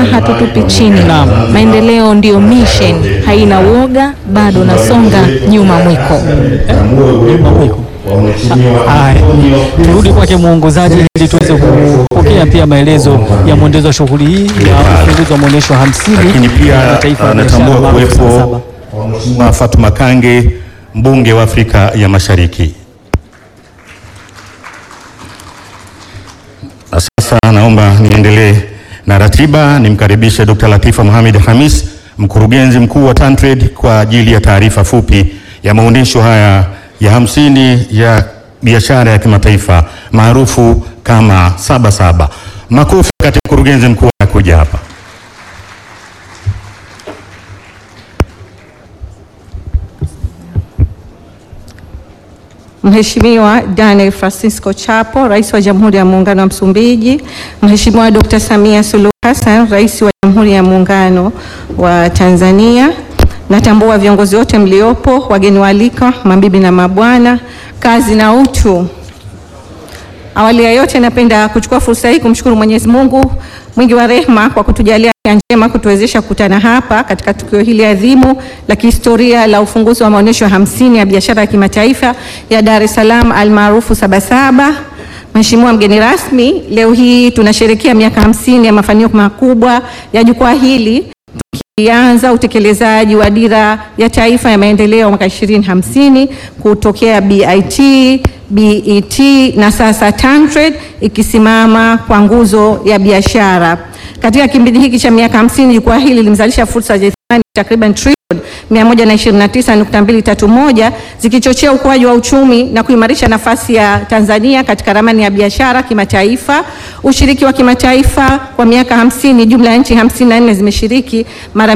hatutupi chini. Naam. Maendeleo ndiyo mission, haina woga, bado nasonga nyuma mwiko. Nyuma mwiko. Haya, turudi kwake mwongozaji ili tuweze kupokea pia maelezo ya mwendelezo wa shughuli hii ya ufunguzi wa maonyesho hamsini lakini ya pia kimataifa ya biashara anatambua maarufu kuwepo Sabasaba. Mheshimiwa Fatuma Kange, mbunge wa Afrika ya Mashariki. Na sasa naomba niendelee na ratiba, nimkaribishe Dr. Latifa Mohamed Hamis, mkurugenzi mkuu wa TanTrade kwa ajili ya taarifa fupi ya maonyesho haya ya hamsini ya biashara ya kimataifa maarufu kama Sabasaba. Makofi wakati mkurugenzi mkuu anakuja hapa. Mheshimiwa Daniel Francisco Chapo, Rais wa Jamhuri ya Muungano wa Msumbiji, Mheshimiwa Dr. Samia Suluhu Hassan, Rais wa Jamhuri ya Muungano wa Tanzania. Natambua viongozi wote mliopo, wageni waalikwa, mabibi na mabwana, kazi na utu. Awali ya yote napenda kuchukua fursa hii kumshukuru Mwenyezi Mungu mwingi wa rehema kwa kutujalia afya njema kutuwezesha kukutana hapa katika tukio hili adhimu la kihistoria la ufunguzi wa maonyesho hamsini ya biashara ya kimataifa ya Dar es Salaam almaarufu Sabasaba. Mheshimiwa mgeni rasmi, leo hii tunasherehekea miaka hamsini ya mafanikio makubwa ya jukwaa hili tukianza utekelezaji wa dira ya taifa ya maendeleo mwaka 2050 kutokea BIT, BET na sasa TanTrade ikisimama kwa nguzo ya biashara. Katika kipindi hiki cha miaka 50 jukwaa hili limezalisha fursa za thamani takriban trilioni 129.231 zikichochea ukuaji wa uchumi na kuimarisha nafasi ya Tanzania katika ramani ya biashara kimataifa. Ushiriki wa kimataifa kwa miaka 50, jumla ya nchi 54 zimeshiriki mara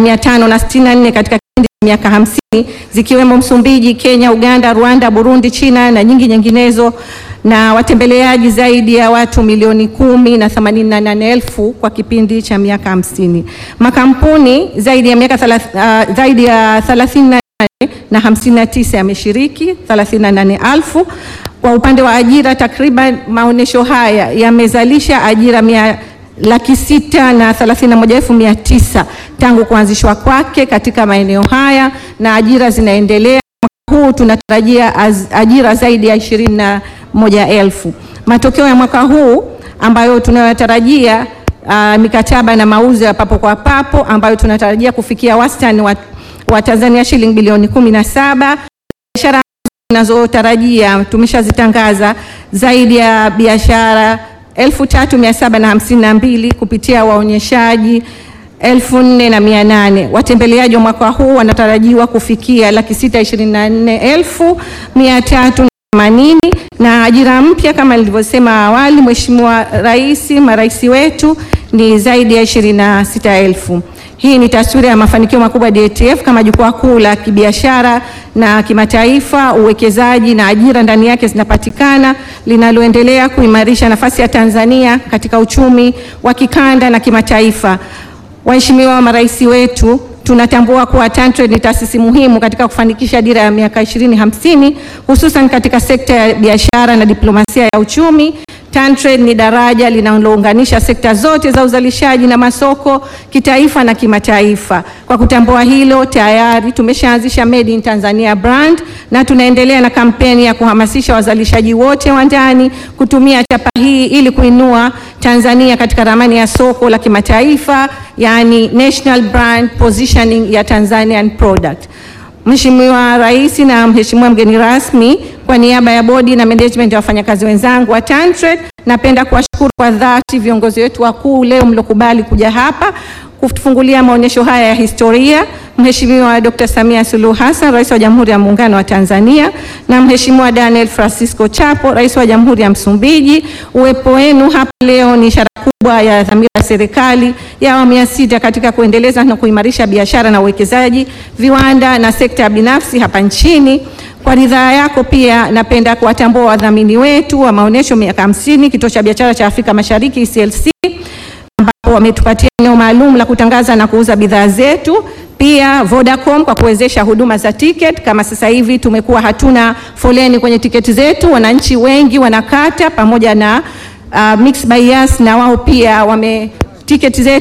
564 katika kipindi cha miaka 50 zikiwemo Msumbiji, Kenya, Uganda, Rwanda, Burundi, China na nyingi nyinginezo na watembeleaji zaidi ya watu milioni kumi na themanini na nane elfu kwa kipindi cha miaka hamsini. Makampuni zaidi ya miaka thalath, uh, zaidi ya thelathini na nane na hamsini na tisa yameshiriki thelathini na nane elfu. Kwa upande wa ajira, takriban maonyesho haya yamezalisha ajira mia laki sita na thelathini na moja elfu mia tisa tangu kuanzishwa kwake katika maeneo haya na ajira zinaendelea. Mwaka huu tunatarajia az- ajira zaidi ya ishirini na moja elfu. Matokeo ya mwaka huu ambayo tunayotarajia uh, mikataba na mauzo ya papo kwa papo ambayo tunatarajia kufikia wastani wa, wa Tanzania shilingi bilioni kumi na saba. Biashara tunazotarajia tumeshazitangaza zaidi ya biashara elfu tatu mia saba na hamsini na mbili kupitia waonyeshaji elfu nne na mia nane. Watembeleaji wa mwaka huu wanatarajiwa kufikia laki sita ishirini na nne elfu mia tatu na themanini na ajira mpya kama nilivyosema awali, Mheshimiwa Rais, marais wetu ni zaidi ya ishirini na sita elfu. Hii ni taswira ya mafanikio makubwa ya DATF kama jukwaa kuu la kibiashara na kimataifa, uwekezaji na ajira ndani yake zinapatikana, linaloendelea kuimarisha nafasi ya Tanzania katika uchumi wa kikanda na kimataifa. Waheshimiwa marais wetu, tunatambua kuwa TanTrade ni taasisi muhimu katika kufanikisha dira ya miaka 2050 hususan katika sekta ya biashara na diplomasia ya uchumi. TanTrade ni daraja linalounganisha sekta zote za uzalishaji na masoko kitaifa na kimataifa. Kwa kutambua hilo, tayari tumeshaanzisha Made in Tanzania brand na tunaendelea na kampeni ya kuhamasisha wazalishaji wote wa ndani kutumia chapa hii ili kuinua Tanzania katika ramani ya soko la kimataifa, yani national brand positioning ya Tanzanian product. Mheshimiwa Rais na Mheshimiwa mgeni rasmi, kwa niaba ya bodi na management ya wafanyakazi wenzangu wa TanTrade, napenda kuwashukuru kwa dhati viongozi wetu wakuu leo mliokubali kuja hapa kutufungulia maonyesho haya ya historia, Mheshimiwa Dr. Samia Suluhu Hassan, Rais wa Jamhuri ya Muungano wa Tanzania na Mheshimiwa Daniel Francisco Chapo, Rais wa Jamhuri ya Msumbiji. Uwepo wenu hapa leo ni ishara kubwa ya dhamira ya serikali ya awamu ya sita katika kuendeleza na kuimarisha biashara na uwekezaji, viwanda na sekta ya binafsi hapa nchini. Kwa ridhaa yako pia napenda kuwatambua wadhamini wetu wa maonyesho miaka hamsini, Kituo cha Biashara cha Afrika Mashariki ECLC ambapo wametupatia eneo maalum la kutangaza na kuuza bidhaa zetu. Pia Vodacom kwa kuwezesha huduma za ticket. Kama sasa hivi tumekuwa hatuna foleni kwenye tiketi zetu, wananchi wengi wanakata, pamoja na uh, Mixx by Yas na wao pia wame tiketi zetu wananchi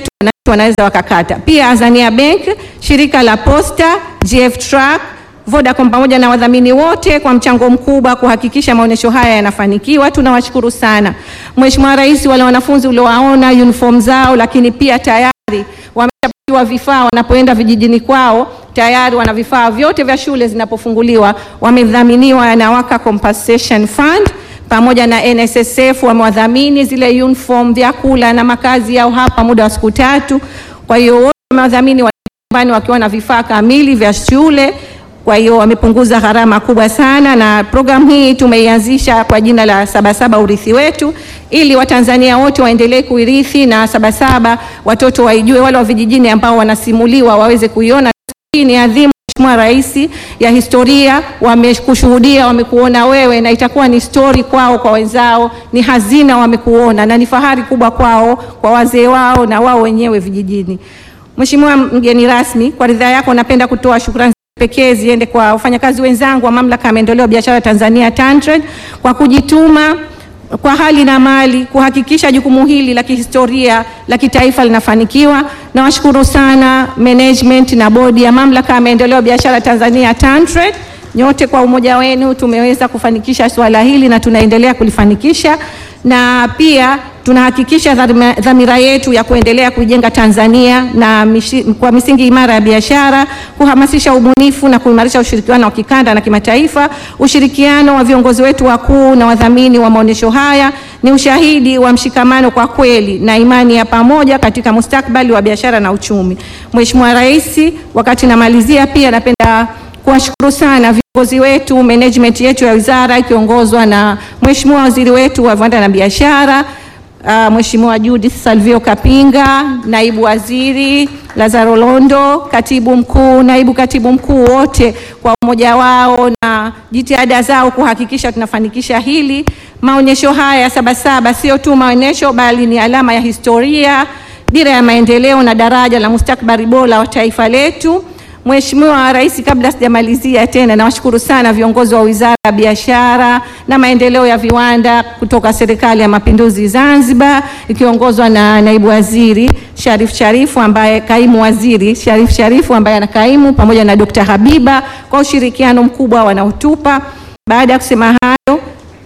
wanaweza wakakata. Pia Azania Bank, shirika la Posta, GF Truck, Vodacom pamoja na wadhamini wote kwa mchango mkubwa kuhakikisha maonyesho haya yanafanikiwa. Tunawashukuru sana. Mheshimiwa Rais, wale wanafunzi uliowaona uniform zao, lakini pia tayari wameshapatiwa vifaa wanapoenda vijijini kwao, tayari wana vifaa vyote vya shule zinapofunguliwa, wamedhaminiwa na Waka Compensation Fund pamoja na NSSF wamewadhamini zile uniform, vyakula na makazi yao hapa muda wa siku tatu. Kwa hiyo wote wamewadhamini wa nyumbani wakiwa na vifaa kamili vya shule. Kwa hiyo wamepunguza gharama kubwa sana, na programu hii tumeianzisha kwa jina la Sabasaba urithi wetu, ili Watanzania wote waendelee kuirithi na Sabasaba watoto waijue, wale wa vijijini ambao wanasimuliwa waweze kuiona. Hii ni adhimu Mheshimiwa Rais ya historia, wamekushuhudia, wamekuona wewe, na itakuwa ni story kwao, kwa wenzao, ni hazina, wamekuona na ni fahari kubwa kwao, kwa wazee wao na wao wenyewe vijijini. Mheshimiwa mgeni rasmi, kwa ridhaa yako napenda kutoa shukrani pekee ziende kwa wafanyakazi wenzangu wa Mamlaka ya Maendeleo ya Biashara Tanzania TanTrade kwa kujituma kwa hali na mali kuhakikisha jukumu hili la kihistoria la kitaifa linafanikiwa. Nawashukuru sana management na bodi ya Mamlaka ya Maendeleo ya Biashara Tanzania TanTrade, nyote kwa umoja wenu tumeweza kufanikisha suala hili na tunaendelea kulifanikisha, na pia tunahakikisha dhamira- dhamira yetu ya kuendelea kuijenga Tanzania na mishi, kwa misingi imara ya biashara, kuhamasisha ubunifu na kuimarisha ushirikiano wa kikanda na kimataifa. Ushirikiano wa viongozi wetu wakuu na wadhamini wa maonyesho haya ni ushahidi wa mshikamano kwa kweli na imani ya pamoja katika mustakabali wa biashara na uchumi. Mheshimiwa Rais, wakati namalizia, pia napenda kuwashukuru sana viongozi wetu, management yetu ya wizara ikiongozwa na Mheshimiwa Waziri wetu wa Viwanda na Biashara Uh, Mheshimiwa Judith Salvio Kapinga, naibu waziri Lazaro Londo, katibu mkuu, naibu katibu mkuu, wote kwa umoja wao na jitihada zao kuhakikisha tunafanikisha hili. Maonyesho haya ya Sabasaba sio tu maonyesho, bali ni alama ya historia, dira ya maendeleo na daraja la mustakabali bora wa taifa letu. Mheshimiwa Rais, kabla sijamalizia tena, nawashukuru sana viongozi wa Wizara ya Biashara na Maendeleo ya Viwanda kutoka Serikali ya Mapinduzi Zanzibar ikiongozwa na Naibu Waziri Sharif Sharifu ambaye kaimu waziri Sharif Sharifu ambaye anakaimu pamoja na Dr. Habiba kwa ushirikiano mkubwa wanaotupa. Baada ya kusema hayo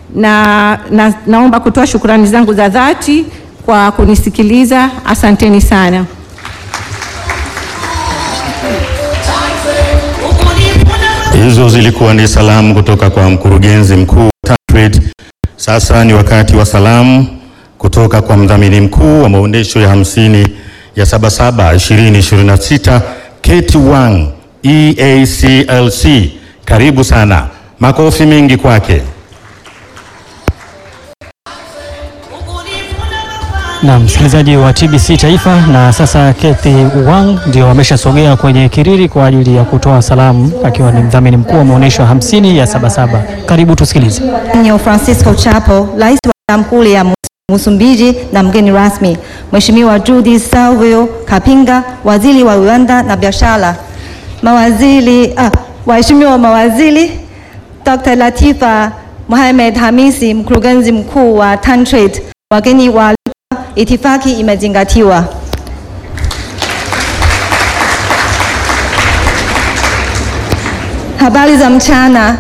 na, na, naomba kutoa shukrani zangu za dhati kwa kunisikiliza. Asanteni sana. Hizo zilikuwa ni salamu kutoka kwa mkurugenzi mkuu wa TanTrade. Sasa ni wakati wa salamu kutoka kwa mdhamini mkuu wa maonyesho ya hamsini ya Sabasaba 2026 Kate Wang EACLC. Karibu sana, makofi mengi kwake. na msikilizaji wa TBC Taifa. Na sasa Kathy Wang ndio ameshasogea kwenye kiriri kwa ajili ya kutoa salamu akiwa ni mdhamini mkuu wa maonyesho hamsini ya Sabasaba. Karibu tusikilize. Nyo Francisco Chapo, Rais wa Jamhuri ya Msumbiji na mgeni rasmi, Mheshimiwa Judith Salvio Kapinga, Waziri wa Viwanda na Biashara, mawaziri ah, waheshimiwa mawaziri, Dr. Latifa Mohamed Hamisi, mkurugenzi mkuu wa TanTrade, wageni wa itifaki imezingatiwa. Habari za mchana.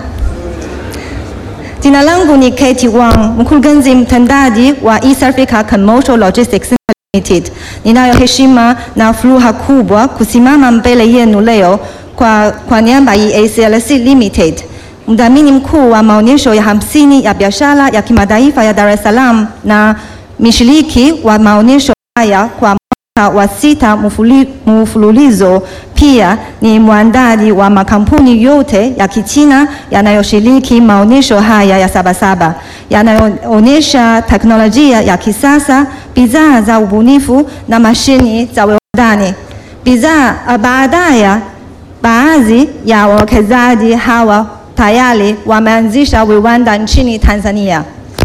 Jina langu ni Katie Wang, mkurugenzi mtendaji wa East Africa Commercial Logistics Limited. Ninayo heshima na furaha kubwa kusimama mbele yenu leo kwa, kwa niaba ya EACLC Limited, mdhamini mkuu wa maonyesho ya hamsini ya biashara ya kimataifa ya Dar es Salaam na mshiriki wa maonyesho haya kwa mwaka wa sita mfuli- mfululizo. Pia ni mwandaji wa makampuni yote ya Kichina yanayoshiriki maonyesho haya ya Sabasaba yanayoonyesha teknolojia ya kisasa, bidhaa za ubunifu na mashini za viwandani. Bidhaa baadaye, baadhi ya wawekezaji hawa tayari wameanzisha viwanda nchini Tanzania.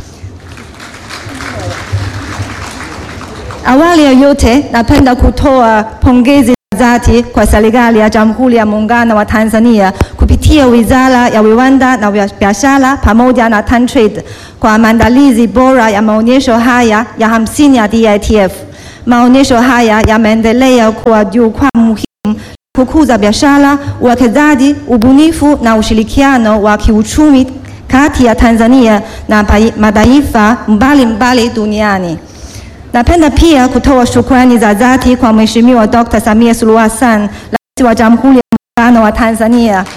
Awali ya yote napenda kutoa pongezi za dhati kwa serikali ya Jamhuri ya Muungano wa Tanzania kupitia Wizara ya Viwanda na Biashara pamoja na TanTrade kwa maandalizi bora ya maonyesho haya ya hamsini ya DITF. Maonyesho haya yameendelea kuwa jukwaa muhimu kukuza biashara, uwekezaji, ubunifu na ushirikiano wa kiuchumi kati ya Tanzania na pai- mataifa mbalimbali duniani. Napenda pia kutoa shukrani za dhati kwa Mheshimiwa Dr. Samia Suluhu Hassan, Rais wa Jamhuri ya Muungano wa Tanzania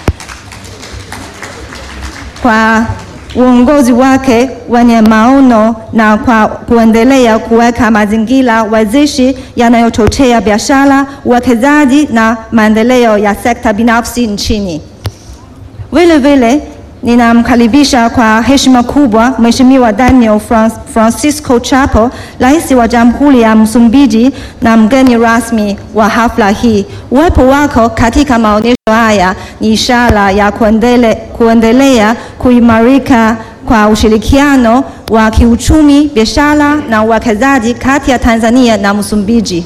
kwa uongozi wake wenye maono na kwa kuendelea kuweka mazingira wezeshi yanayochochea biashara, uwekezaji na maendeleo ya sekta binafsi nchini. Vile vile ninamkaribisha kwa heshima kubwa Mheshimiwa Daniel Fran- Francisco Chapo, Rais wa Jamhuri ya Msumbiji na mgeni rasmi wa hafla hii. Uwepo wako katika maonyesho haya ni ishara ya kuendele, kuendelea kuimarika kwa ushirikiano wa kiuchumi, biashara na uwekezaji kati ya Tanzania na Msumbiji.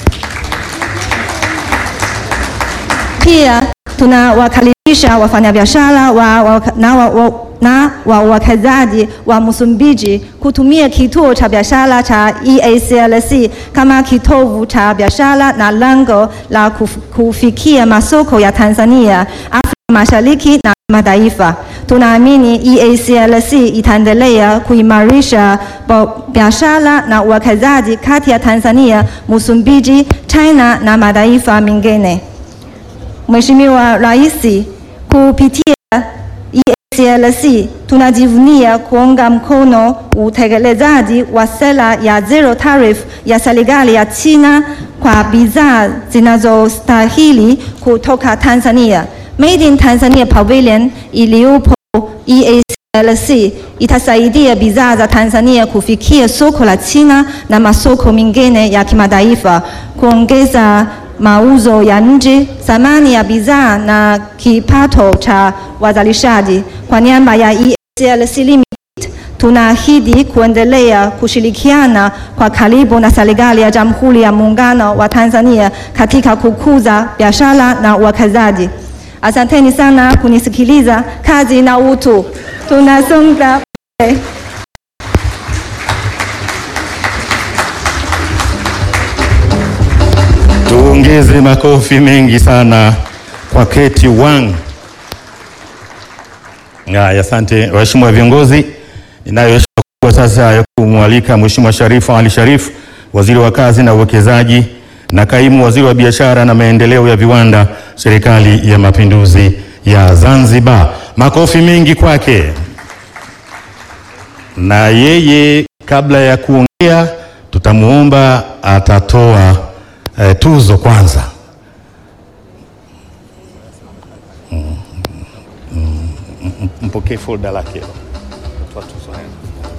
Pia tunawakaribisha wafanyabiashara wa, wa, na wa, wa, na wawekezaji wa Msumbiji kutumia kituo cha biashara cha EACLC kama kitovu cha biashara na lango la kuf, kufikia masoko ya Tanzania, Afrika Mashariki na mataifa. Tunaamini EACLC itaendelea kuimarisha bo- biashara na uwekezaji kati ya Tanzania, Msumbiji, China na mataifa mengine. Mheshimiwa Rais, kupitia EACLC tunajivunia kuunga mkono utekelezaji wa sera ya zero tariff ya serikali ya China kwa bidhaa zinazostahili kutoka Tanzania. Made in Tanzania Pavilion iliyopo EACLC itasaidia bidhaa za Tanzania kufikia soko la China na masoko mengine ya kimataifa, kuongeza mauzo ya nje, thamani ya bidhaa na kipato cha wazalishaji. Kwa niaba ya EACLC Limited, tunaahidi kuendelea kushirikiana kwa karibu na serikali ya Jamhuri ya Muungano wa Tanzania katika kukuza biashara na uwekezaji. Asanteni sana kunisikiliza. Kazi na utu, tunasonga mbele. Tuongeze makofi mengi sana kwa Keti Wang. Haya, asante waheshimiwa viongozi. Ninayo heshima kubwa sasa ya kumwalika Mheshimiwa Sharifu Ali Sharif, Waziri wa Kazi na Uwekezaji na Kaimu Waziri wa Biashara na Maendeleo ya Viwanda, Serikali ya Mapinduzi ya Zanzibar. Makofi mengi kwake. Na yeye kabla ya kuongea tutamwomba atatoa eh, tuzo kwanza. Mm, mm, mm, Mpokee folda lake. Toa tuzo haya.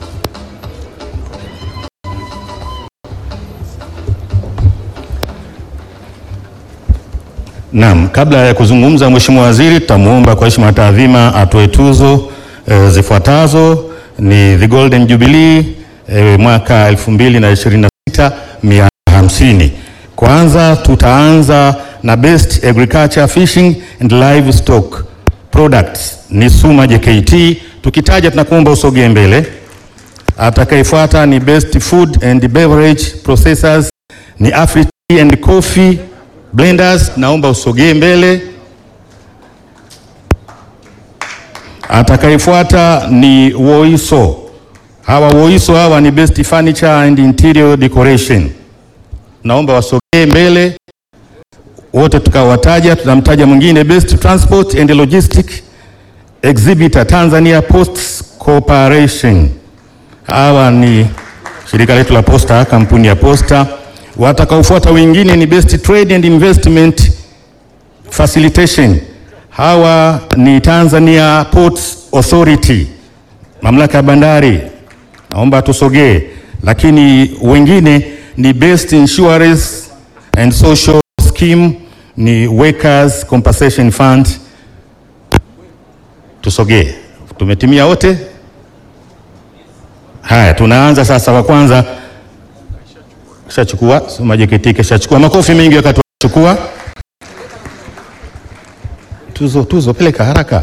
Naam, kabla ya kuzungumza Mheshimiwa Waziri, tutamwomba kwa heshima na taadhima atoe tuzo e, zifuatazo ni the Golden Jubilee e, mwaka 2026 150. Kwanza tutaanza na Best Agriculture Fishing and Livestock Products ni Suma JKT. Tukitaja tunakuomba usogee mbele. Atakayefuata ni Best Food and Beverage Processors ni Afri Tea and Coffee Blenders, naomba usogee mbele. Atakayefuata ni Woiso. Hawa Woiso hawa ni Best Furniture and Interior Decoration, naomba wasogee mbele wote tukawataja. Tunamtaja mwingine Best Transport and Logistic Exhibitor Tanzania Post Corporation. Hawa ni shirika letu la posta, kampuni ya posta. Watakaofuata wengine ni Best Trade and Investment Facilitation. Hawa ni Tanzania Ports Authority, mamlaka ya bandari, naomba tusogee. Lakini wengine ni Best Insurance and Social Scheme, ni Workers Compensation Fund. Tusogee, tumetimia wote. Haya, tunaanza sasa. Wa kwanza kishachukua Suma JKT kishachukua. Makofi mengi wakati wachukua tuzo. Tuzo peleka haraka.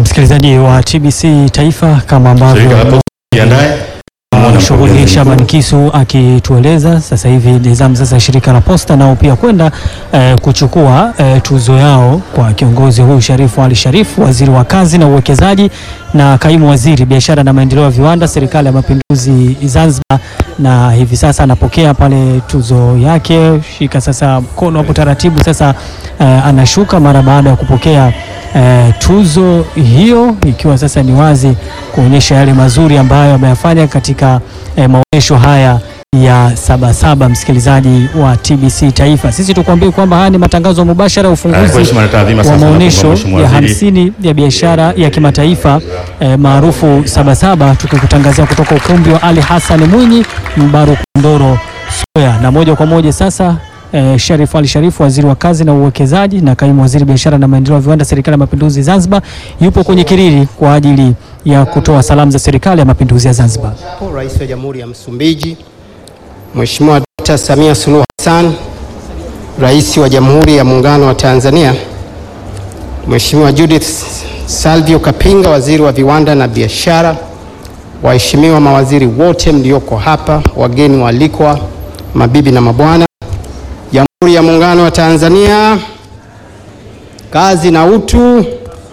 msikilizaji wa TBC Taifa, kama Shirika la ambavyo Posta jiandae. Muona shughuli mkurugenzi Shaban mkuu. Kisu akitueleza sasa hivi ni zamu sasa ya shirika la Posta nao pia kwenda eh, kuchukua eh, tuzo yao kwa kiongozi huyu Sharifu Ali Sharifu, waziri wa kazi na uwekezaji na kaimu waziri biashara na maendeleo ya viwanda, serikali ya mapinduzi Zanzibar, na hivi sasa anapokea pale tuzo yake. Shika sasa mkono hapo taratibu, sasa eh, anashuka mara baada ya kupokea eh, tuzo hiyo, ikiwa sasa ni wazi kuonyesha yale mazuri ambayo ameyafanya katika eh, maonyesho haya ya Sabasaba. Msikilizaji wa TBC Taifa, sisi tukwambie kwamba haya ni matangazo mubashara ya Eh, kwa ufunguzi heshima na taadhima wa sasa maonyesho naomba Mheshimiwa ya Waziri hamsini ya biashara ya kimataifa eh, maarufu Sabasaba, tukikutangazia kutoka ukumbi wa Ali Hassan Mwinyi Mbaru Kondoro Soya, na moja kwa moja sasa eh, Sharif Ali Sharifu, waziri wa kazi na uwekezaji na kaimu waziri biashara na maendeleo ya viwanda, serikali ya mapinduzi Zanzibar, yupo kwenye kiriri kwa ajili ya kutoa salamu za serikali ya mapinduzi ya Zanzibar. Rais wa Jamhuri ya Msumbiji Mheshimiwa Dr. Samia Suluhu Hassan, Rais wa Jamhuri ya Muungano wa Tanzania, Mheshimiwa Judith Salvio Kapinga, Waziri wa Viwanda na Biashara, waheshimiwa mawaziri wote mlioko hapa, wageni waalikwa, mabibi na mabwana, Jamhuri ya Muungano wa Tanzania, kazi na utu.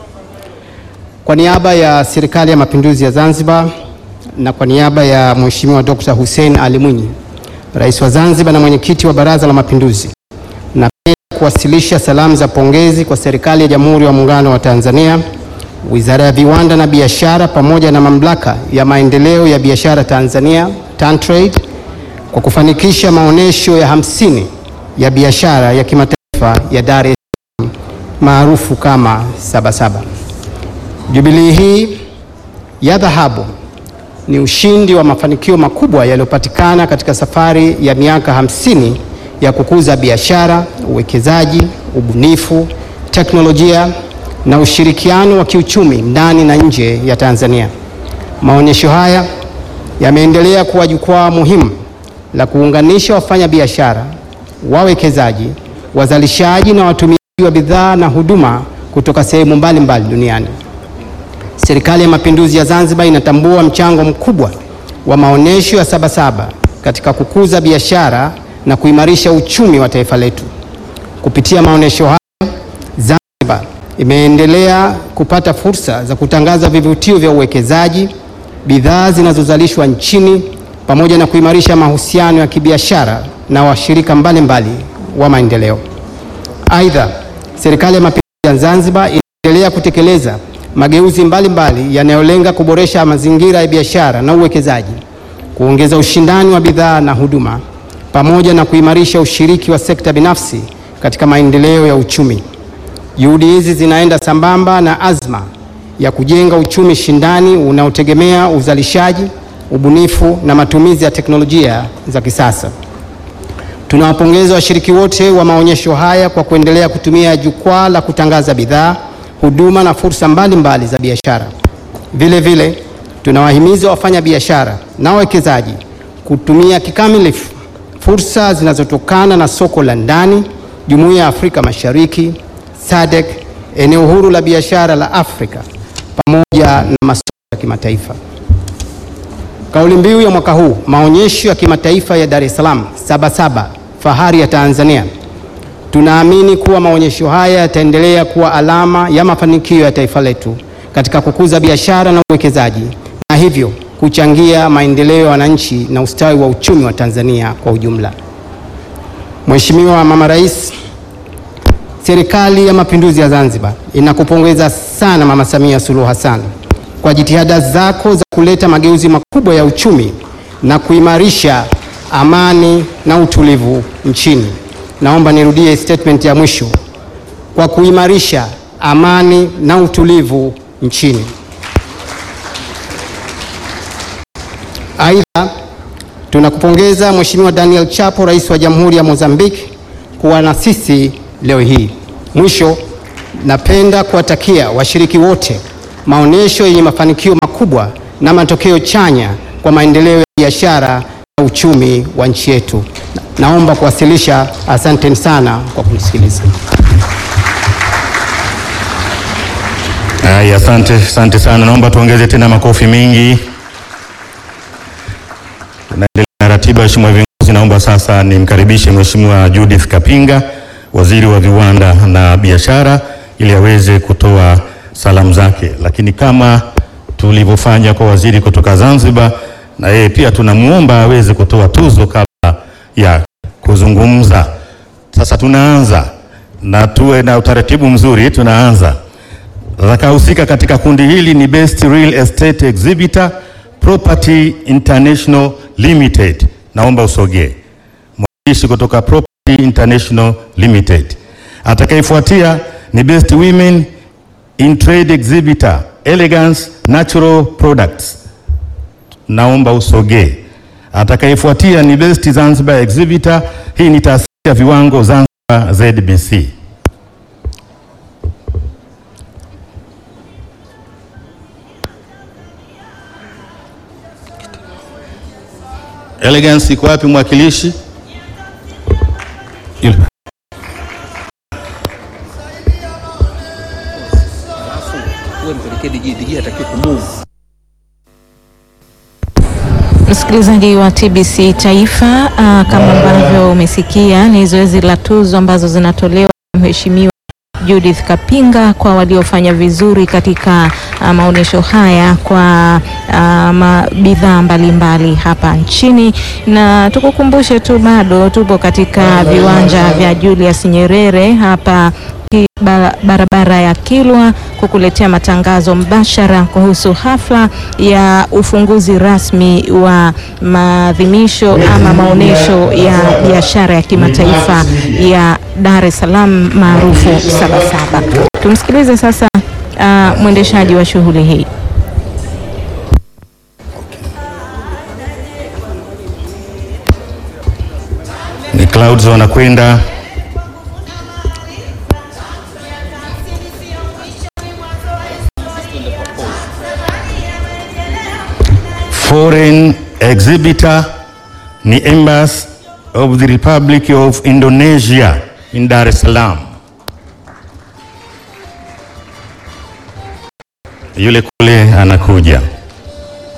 Kwa niaba ya Serikali ya Mapinduzi ya Zanzibar na kwa niaba ya Mheshimiwa Dr. Hussein Ali Mwinyi, Rais wa Zanzibar na mwenyekiti wa Baraza la Mapinduzi, napenda kuwasilisha salamu za pongezi kwa Serikali ya Jamhuri ya Muungano wa Tanzania, Wizara ya Viwanda na Biashara pamoja na Mamlaka ya Maendeleo ya Biashara Tanzania TanTrade kwa kufanikisha maonyesho ya hamsini ya biashara ya kimataifa ya Dar es Salaam maarufu kama Sabasaba. Jubilii hii ya dhahabu ni ushindi wa mafanikio makubwa yaliyopatikana katika safari ya miaka hamsini ya kukuza biashara, uwekezaji, ubunifu, teknolojia na ushirikiano wa kiuchumi ndani na nje ya Tanzania. Maonyesho haya yameendelea kuwa jukwaa muhimu la kuunganisha wafanyabiashara, wawekezaji, wazalishaji na watumiaji wa bidhaa na huduma kutoka sehemu mbalimbali duniani. Serikali ya Mapinduzi ya Zanzibar inatambua mchango mkubwa wa maonyesho ya Sabasaba katika kukuza biashara na kuimarisha uchumi wa taifa letu. Kupitia maonyesho haya, Zanzibar imeendelea kupata fursa za kutangaza vivutio vya uwekezaji, bidhaa zinazozalishwa nchini pamoja na kuimarisha mahusiano ya kibiashara na washirika mbalimbali wa maendeleo. Aidha, Serikali ya Mapinduzi ya Zanzibar inaendelea kutekeleza mageuzi mbalimbali yanayolenga kuboresha mazingira ya biashara na uwekezaji, kuongeza ushindani wa bidhaa na huduma, pamoja na kuimarisha ushiriki wa sekta binafsi katika maendeleo ya uchumi. Juhudi hizi zinaenda sambamba na azma ya kujenga uchumi shindani unaotegemea uzalishaji, ubunifu na matumizi ya teknolojia za kisasa. Tunawapongeza washiriki wote wa maonyesho haya kwa kuendelea kutumia jukwaa la kutangaza bidhaa, huduma na fursa mbalimbali za biashara. Vile vile, tunawahimiza wafanya biashara na wawekezaji kutumia kikamilifu fursa zinazotokana na soko la ndani, Jumuiya ya Afrika Mashariki, SADC, eneo huru la biashara la Afrika pamoja na masoko ya kimataifa. Kauli mbiu ya mwaka huu, maonyesho ya kimataifa ya Dar es Salaam Sabasaba, fahari ya Tanzania. Tunaamini kuwa maonyesho haya yataendelea kuwa alama ya mafanikio ya taifa letu katika kukuza biashara na uwekezaji na hivyo kuchangia maendeleo ya wananchi na ustawi wa uchumi wa Tanzania kwa ujumla. Mheshimiwa Mama Rais, Serikali ya Mapinduzi ya Zanzibar inakupongeza sana Mama Samia Suluhu Hassan kwa jitihada zako za kuleta mageuzi makubwa ya uchumi na kuimarisha amani na utulivu nchini. Naomba nirudie statement ya mwisho, kwa kuimarisha amani na utulivu nchini. Aidha, tunakupongeza Mheshimiwa Daniel Chapo, Rais wa Jamhuri ya Mozambique kuwa na sisi leo hii. Mwisho, napenda kuwatakia washiriki wote maonyesho yenye mafanikio makubwa na matokeo chanya kwa maendeleo ya biashara na uchumi wa nchi yetu. Naomba kuwasilisha. Asanteni sana kwa kunisikiliza. Haya, asante, asante sana. Naomba tuongeze tena makofi mengi. Tunaendelea na ratiba ya Mheshimiwa viongozi. Naomba sasa nimkaribishe Mheshimiwa Judith Kapinga, Waziri wa Viwanda na Biashara, ili aweze kutoa salamu zake, lakini kama tulivyofanya kwa waziri kutoka Zanzibar, na yeye pia tunamwomba aweze kutoa tuzo kabla ya kuzungumza. Sasa tunaanza na tuwe na utaratibu mzuri, tunaanza Atakayehusika katika kundi hili ni Best Real Estate Exhibitor Property International Limited. Naomba usogee. Mwakilishi kutoka Property International Limited. Atakayefuatia ni Best Women in Trade Exhibitor Elegance Natural Products. Naomba usogee. Atakayefuatia ni Best Zanzibar Exhibitor. Hii ni taasisi ya viwango Zanzibar ZBC. Elegance iko wapi mwakilishi? Yule. Msikilizaji wa TBC Taifa, uh, kama ambavyo umesikia ni zoezi la tuzo ambazo zinatolewa na Mheshimiwa Judith Kapinga kwa waliofanya vizuri katika uh, maonyesho haya kwa uh, bidhaa mbalimbali hapa nchini, na tukukumbushe tu bado tupo katika viwanja vya Julius Nyerere hapa ki- ba- barabara ya Kilwa kukuletea matangazo mbashara kuhusu hafla ya ufunguzi rasmi wa maadhimisho ama maonyesho ya biashara ya kimataifa ya Dar es Salaam maarufu Sabasaba. Tumsikilize sasa uh, mwendeshaji wa shughuli hii. Ni clouds wanakwenda. Foreign exhibitor ni Embassy of the Republic of Indonesia in Dar es Salaam. Yule kule anakuja.